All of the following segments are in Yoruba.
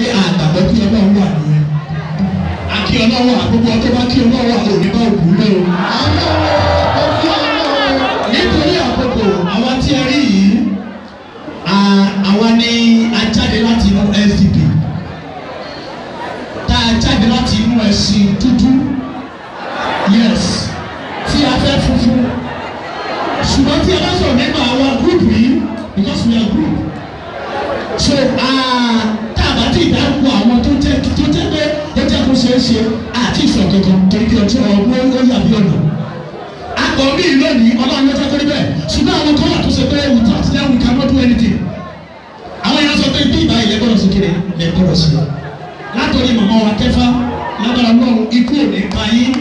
pé àgbàgbọ́ kí ọlọ́run wà nìyẹn àkí ọlọ́run àgbogbo ọtọ́ bá kí ọlọ́run àwọn òní bá òkú lé o. nítorí àkókò àwa tí ẹ rí yìí à- àwa ni a jáde láti inú SDP tá a jáde láti inú ẹ̀sìn dúdú yes tí a fẹ́ funfun ṣùgbọ́n tí a bá sọ̀rọ̀ nípa àwa group yìí because we are group so tá a bá ti dárúkọ àwọn tó jẹ́ tó jẹ́ pé ó jẹ́ kó ṣeé ṣe àti ìsọ̀ kankan torí kí ọjọ́ ọgbọ́n ó yà bí ọ̀nà akọ mi lónìí ọlọ́run ló jẹ́ kó rí bẹ́ẹ̀ ṣùgbọ́n àwọn kan wà tó ṣe pé without them we cannot do anything àwọn èèyàn sọ pé bí ìgbà ilẹ̀ gbọ́dọ̀ sí kiri lẹ̀ gbọ́dọ̀ sí látọ̀rí màmá wa kẹfà lágbára ọlọ́run ikú ò ní pa yín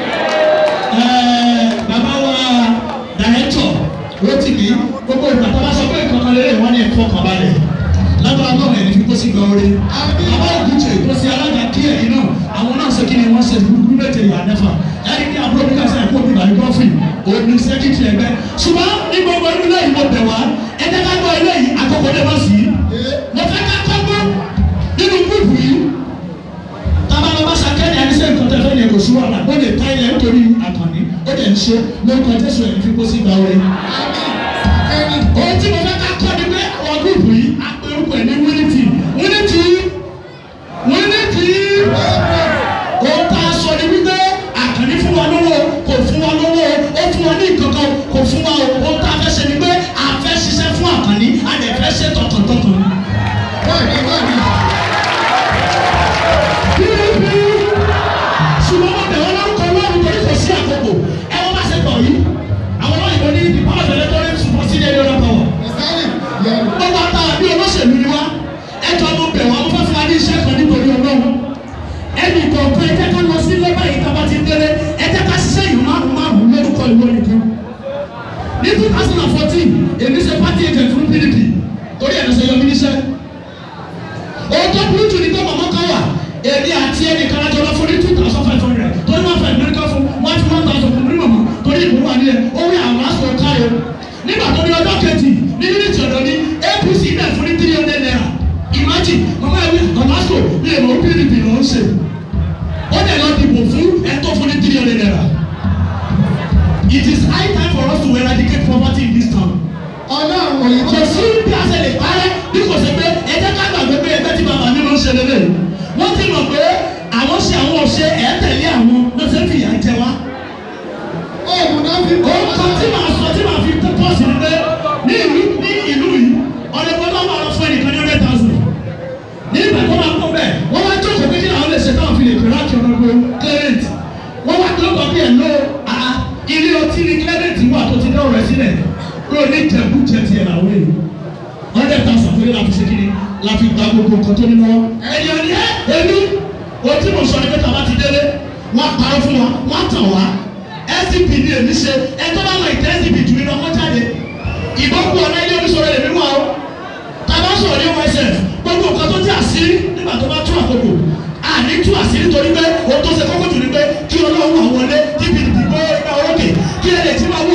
Ẹ̀ẹ́, bàbá wa dàrẹ́tọ̀ Rótìmí gbogbo ìgbà tó bá sọ pé ìkọ̀kan lérè wọ́n ní ẹ̀fọ́ kan balẹ̀ lágbára ọlọ́run ẹ̀ní fi kó sí gbọ́ orí bàbá ògùnjẹ kó sí alága kí ẹ̀yìn náà àwọn náà ṣe kí ni wọ́n ṣe gbúgbú méje ìyá nẹ́fà ẹ̀rí ní àbúrò bí kàṣẹ́ ẹ̀kọ́ bí bàbá gọ́fì òní sẹ́kítì ẹgbẹ́ ṣùgbọ́n ní gbogbo inú ilé yìí mo bẹ̀ wá ẹ̀jẹ̀ ká gbọ́ ilé yìí àkọ́kọ́ dé wọ́n sí mo fẹ́ ká kọ́gbọ́ nínú gúrùpù yìí tábà lọ bá sàkẹ́ni àníṣe nǹkan tẹ́fẹ́ yẹn kò sí wàhálà ó lè ta ilẹ̀ nítorí àkànní ó lè ń ṣe lórúkọ jésù ẹ̀ fi kó sí ìgbà orin. ohun tí mo fẹ́ ká kọ́ ni pé àwọn gúrùpù yìí á pe orúkọ ẹ̀ ní wínísì wínísì wínísì ohun tá a sọ ni wípé àkànní fún wa lówó kò fún wa lówó ó fún wa ní ìkankan kò fún wa o ohun tá a fẹ́ ṣe ni pé a fẹ́ ṣiṣẹ́ fún àkànní a lè fẹ́ ṣe tọkàntọkàn. ṣùgbọ́n wọ́n bẹ̀ wọ́n lórúkọ ọlọ́run torí kò sí àkókò ẹ wọ́n bá ṣe pọ̀ yìí àwọn olóyìnbó ní the power of electoral support sí ẹni ọ̀dọ́ power. wọ́n wá tá a bí olóṣèlú ni wá ẹjọ́ mo bẹ̀ wọ́n mo fẹ́ fún wa ní iṣẹ́ kan nítorí ọlọ́run ẹnì kọ̀ọ̀kan ẹ jẹ́ ká lọ sí lẹ́bà yìí tá a bá ti délé ẹ jẹ́ ká ṣiṣẹ́ yìí márùn márùn lórúkọ ìwọ nìkan. ní two thousand and fourteen èmi ṣe party agent fún PDP torí ẹ̀ ló ṣe yọ mí níṣẹ́ ohun tó burú jù ní pé màmá kan wà èmi àti ẹnì kan lájọ lọ fún ní two thousand five hundred torí wọn fẹ́ mẹ́ríkà fún one fi one thousand fún mi màmá torí ìbò wà nílẹ̀ owó àwọn aṣọ káyọ nígbà tó ní ọjọ́ kejì ní unity ọ̀dọ́ ní APC náà fún ní three hundred naira imagine màmá ẹ̀wí ọ̀làṣọ ní èmọ̀ PDP ló ń ṣe ó dẹ̀ lọ dìbò fún ẹ̀tọ́ fún ní three hundred naira it is high time for us to eradicate poverty in this town kò sí bí a ṣe lè parẹ́ bí kò ṣe pé ẹ jẹ́ ká gbàgbé pé ẹgbẹ́ tí bàbá mi máa ń ṣe lélẹ̀ wọ́n ti mọ̀ pé àwọn ṣe àwọn ọ̀ṣẹ́ ẹ̀ tẹ̀lé àwọn lọ́sẹ̀ fìyà jẹ wá. ohun kan tí màá sọ tí màá fi pọ́ sí ni pé ní ìlú ní ìlú yìí ọ̀rẹ́ gbọ́dọ̀ wà lọ fún ẹnìkan ní hundred thousand ní ìgbà tó máa kó bẹ́ẹ̀ wọ́n wá jókòó pé kí làwọn lè ṣe táwọn fi lè pè láti ọ̀nà gbé clement wọ́n wá tó kọ́ bí ẹ̀ lọ ilé ọtí ní clement wà tó ti dẹ́wọ̀ rẹ̀ sílẹ̀ kúrò ní ìjẹ̀bú jẹ tiẹ̀ làwọn èèyàn hundred thousand fún yín láti ṣe kíni láti gba gbogbo nǹkan tó ní lọ́wọ́ ẹni ọ̀ni ẹ́ èmi o tí mo sọ ní pé tàbá ti délé wọ́n parọ́ fún wa wọ́n tàn wá SDP ní èmi ṣe ẹ tó bá lọ ìtẹ́ SDP jù mí lọ wọ́n jáde ìbọn kú ọ̀nà ilé oníṣòro èmi wà ó tàbá sọ̀rọ̀ ní OSF gbogbo nǹkan tó jẹ́ àṣírí nígbà tó bá tú àkókò àní tú àṣírí torí pé ohun tó ṣe kókó jù ní pé kí ọlọ́run àwọn wọlé kí PDP gbọ́ ẹgbẹ́ orókè kí ẹ lè ti máa